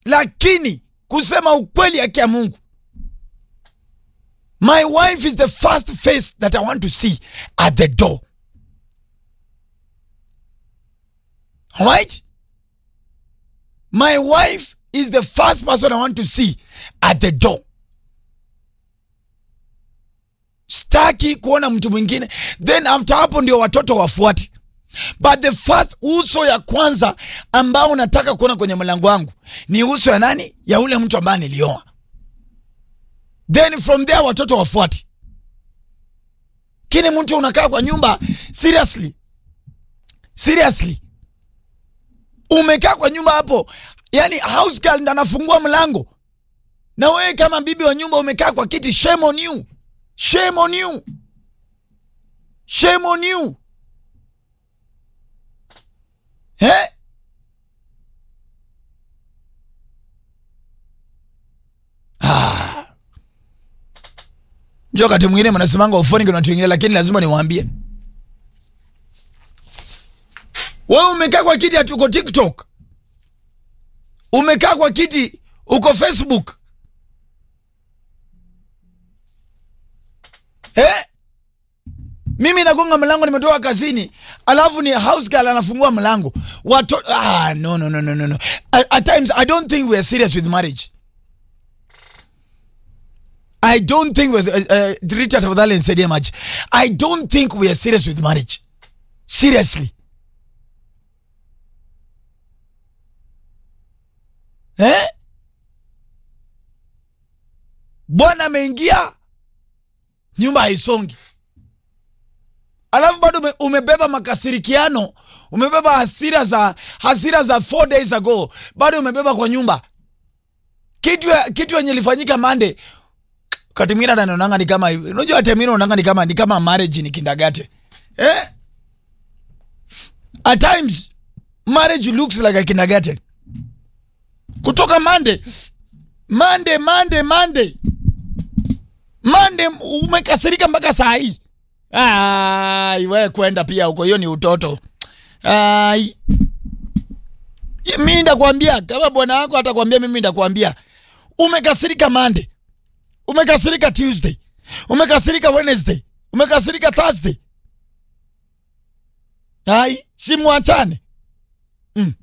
lakini kusema ukweli haki ya mungu my wife is the first face that i want to see at the door alright my wife is the first person i want to see at the door staki kuona mtu mwingine then after hapo ndio watoto wafuate but the first uso ya kwanza ambao unataka kuona kwenye mlango wangu ni uso ya nani ya ule mtu ambaye nilioa then from there watoto wafuate kini mtu unakaa kwa nyumba seriously seriously umekaa kwa nyumba hapo yani house girl ndo anafungua mlango na wewe kama bibi wa nyumba umekaa kwa kiti shame on you shame on you shame on you eh? ah. njo wakati mwingine mnasimanga ufoni kuna watu wengine lakini lazima niwaambie wewe umekaa kwa kiti ati uko tiktok umekaa kwa kiti uko facebook eh? mimi nagonga mlango nimetoka kazini alafu ni house girl anafungua mlango Wato, ah, no, no, no, no, no, no. At, at times i don't think we are serious with marriage i don't think we're, uh, uh, richard tafadhali nisaidie maji i don't think we are serious with marriage seriously eh? bwana ameingia nyumba haisongi alafu bado ume, umebeba makasirikiano umebeba hasira za hasira za four days ago bado umebeba kwa nyumba kitu ya- kitu yenye ilifanyika mande kati mwingine hata naonanga ni kama hivi unajua hata mimi naonanga ni kama ni kama marriage ni kindagate eh at times marriage looks like a kindergarten kutoka mande mande mande mande mande umekasirika mpaka saa hii Ai, we kwenda pia huko, hiyo ni utoto. Ai, mi ndakwambia kama bwana wako atakwambia, mimi ndakwambia umekasirika Monday, umekasirika Tuesday, umekasirika Wednesday, umekasirika Thursday. Ai, si mwachane mm.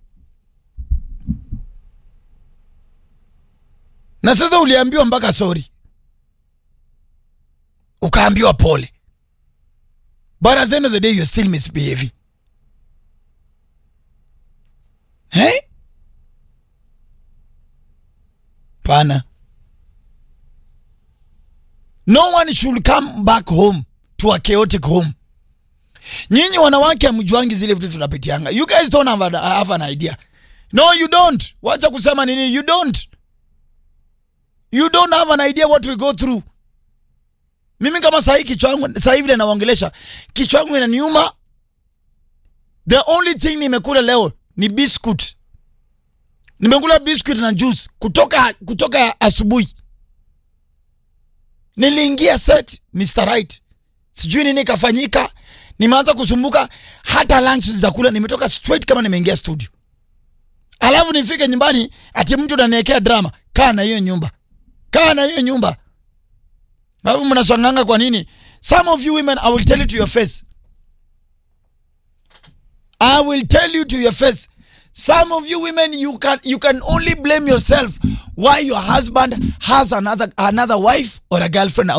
Na sasa uliambiwa mpaka sorry, ukaambiwa pole but at the end of the day you're still misbehaving hey? pana no one should come back home to a chaotic home nyinyi wanawake hamjuangi zile vitu tunapitianga you guys don't have an, have an idea no you don't wacha kusema nini you don't you don't have an idea what we go through mimi kama sahii kichwa yangu sahii vile naongelesha kichwa yangu inaniuma the only thing nimekula leo ni biscuit nimekula biscuit na juice kutoka kutoka asubuhi niliingia set Mr. Right sijui nini kafanyika nimeanza kusumbuka hata lunch za kula nimetoka straight kama nimeingia studio alafu nifike nyumbani ati mtu ananiwekea drama kaa na hiyo nyumba kaa na hiyo nyumba alafu mnaswanganga kwa nini some of you women i will tell you to your face i will tell you to your face some of you women you can you can only blame yourself why your husband has another another wife or a girlfriend